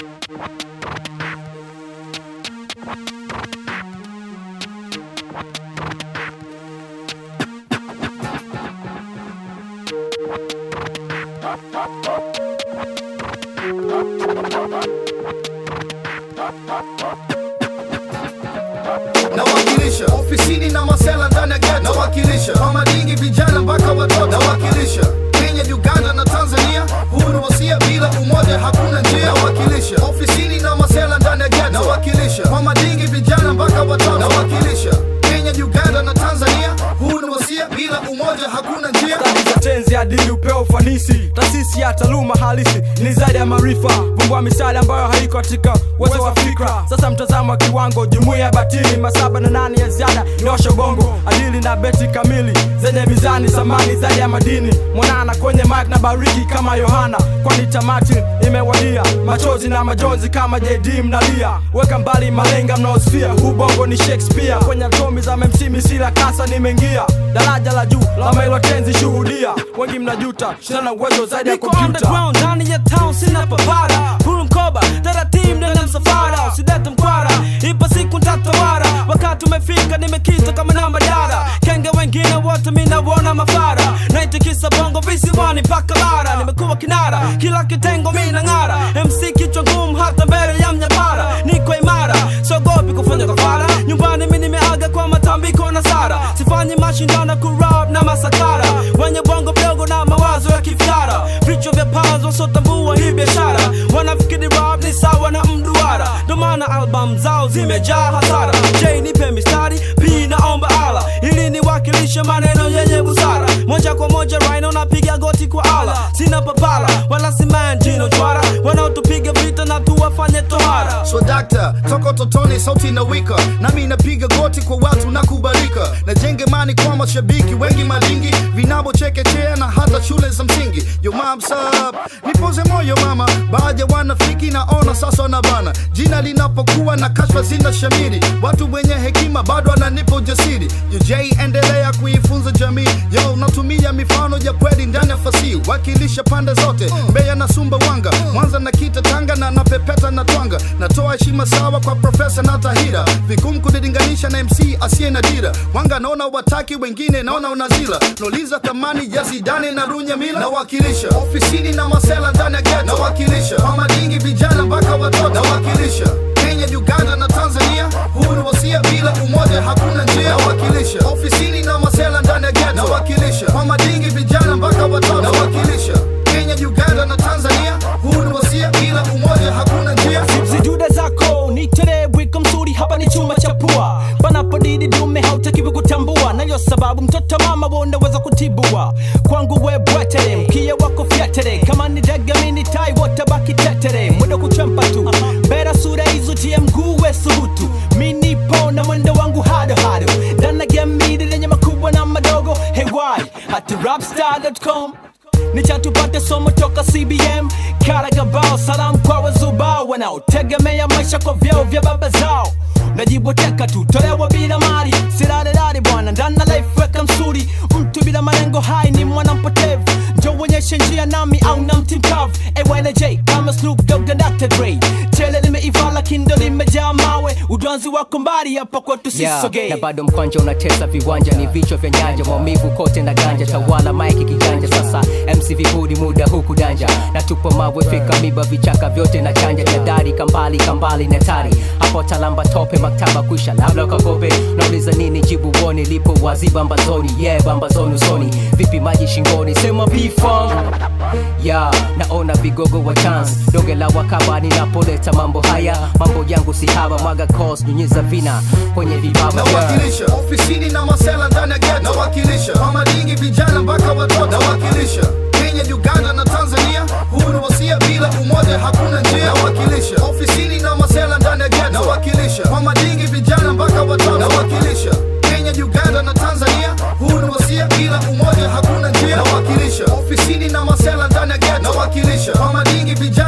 nawakilisha ofisini na masela ndani ya ghetto nawakilisha kwa madingi vijana mpaka watoto nawakilisha Kenya, Uganda na Tanzania, huu ni wasia, bila umoja hakuna njia. Nawakilisha ofisini na masela ndani ya ghetto nawakilisha kwa madingi vijana mpaka watoto nawakilisha Kenya, Uganda na Tanzania, huu ni wasia, bila umoja hakuna njia. Stadi za tenzi adili upeo ufanisi taasisi ya taaluma halisi ni zaidi ya maarifa vumbua misali ambayo haiko katika uwezo wa fikra sasa mtazamo wa kiwango jumuiya ya batili masaba na nane ya ziada nyosha bongo adili na beti kamili zenye mizani samani zaidi ya madini mwanana kwenye mike na bariki kama yohana kwani tamati imewadia machozi na majonzi kama jd mnalia weka mbali malenga mnaosfia huu bongo ni shakespeare kwenye atomi za mmc misila kasa nimeingia daraja la juu la mailo tenzi shuhudia wengi mnajuta shana uwezo zaidi ya Niko kompyuta underground ndani ya town sina papara Huru mkoba taratibu ndani ya msafara usidete mkwara ipo siku ntatawara wakati umefika nimekita kama namba dara kenge wengine wote minawona mafara naitikisa bongo visiwani mpaka bara nimekuwa kinara kila kitengo mina ng'ara mc kichwa ngumu hata mbele ya mnyapara niko imara sogopi kufanya kafara nyumbani mi nimeaga kwa matambiko na sara sifanyi mashindano kurap na masakara wenye bongo mdogo na mawazo ya kifyara vichwa vya pazo wasotambua hii biashara wanafikiri rap ni sawa na mduara ndo maana album zao zimejaa hasara j nipe mistari p naomba ala ili niwakilishe maneno yenye busara moja kwa moja rhino napiga goti kwa ala sina papala wala simanjino chwara wanaotupiga vita na tuwafanye tohara So dakta, toka totoni sauti na wika nami napiga goti kwa watu na kubalika najenge mani kwa mashabiki wengi malingi vinabo chekechea na hata shule za msingi yo mam sub nipoze moyo mama baadhi ya wanafiki naona sasa na bana jina linapokuwa na kashfa zina shamiri watu wenye hekima bado wananipa ujasiri yo j endelea kuifunza jamii yo natumia mifano ya kweli ndani ya fasihi wakilisha pande zote mbeya na sumbawanga mwanza na kita tanga na napepeta na twanga natoa heshima sawa kwa profesa na tahira vigumu kulilinganisha na mc asiye na dira wanga naona wataki wengine naona unazila nauliza thamani ya zidane na runyamila nawakilisha ofisini na masela ndani ya ghetto nawakilisha kwa madingi vijana mpaka watoto nawakilisha Kenya, Uganda na Tanzania, huu ni wasia, bila umoja hakuna njia. Nawakilisha ofisini na masela ndani ya ghetto, nawakilisha kwa madingi vijana mpaka watoto, nawakilisha Kenya, Uganda na Tanzania, huu ni wasia, bila umoja hakuna njia. zidude zako nitere wiko mzuri hapa ni chuma cha pua panapodidi dume hautakiwi kutambua nayo sababu mtoto mama wonaweza kutibua kwangu we bwetere mkia wako fyatere kama ni dega mini tai wotabaki tetere mwendo kuchampa tu bera sura hizo tie mguu we subutu minipo na mwendo wangu hado hado dana gemidi lenye makubwa na madogo hewai hati rapstar.com nichatupate somo toka cbm karagabao salamu kwa wazubao wanaotegemea maisha kwa vyao vya baba zao najiboteka tu tolewa bila mali sirarerari bwana ndana life weka msuri mtu bila malengo hai ni mwana mpotevu njo uonyeshe njia nami au na mti mkavu AYNJ kama Snoop Dogg na Dr. Dre chele limeiva lakini ndo limejaa mawe udwanzi wako mbali hapa kwetu Yeah, sisogei na bado mkwanja unatesa viwanja ni vichwa vya nyanja maumivu kote na ganja tawala maiki kijanja sasa mc vibudi muda huku danja na tupo mawe fika miba vichaka vyote na chanja jadari kambali kambali na tari hapo talamba tope maktaba kwisha labda ukakope nauliza nini jibu woni lipo wazi bambazoni yeah bambazoni usoni vipi maji shingoni sema pfong ya naona vigogo wa chance doge la wakaba ninapoleta mambo haya mambo yangu si haba mwaga cos nyunyiza vina kwenye vibaba yeah. nawakilisha ofisini na masela ndani ya ghetto nawakilisha kwa madingi vijana mpaka watoto nawakilisha Kenya, Uganda na Tanzania, huu ni wasia, bila umoja hakuna njia. Nawakilisha ofisini na masela ndani ya ghetto nawakilisha kwa madingi vijana mpaka watoto nawakilisha Kenya, Uganda na Tanzania, huu ni wasia, bila umoja hakuna njia. Nawakilisha ofisini na masela ndani ya ghetto nawakilisha kwa madingi vijana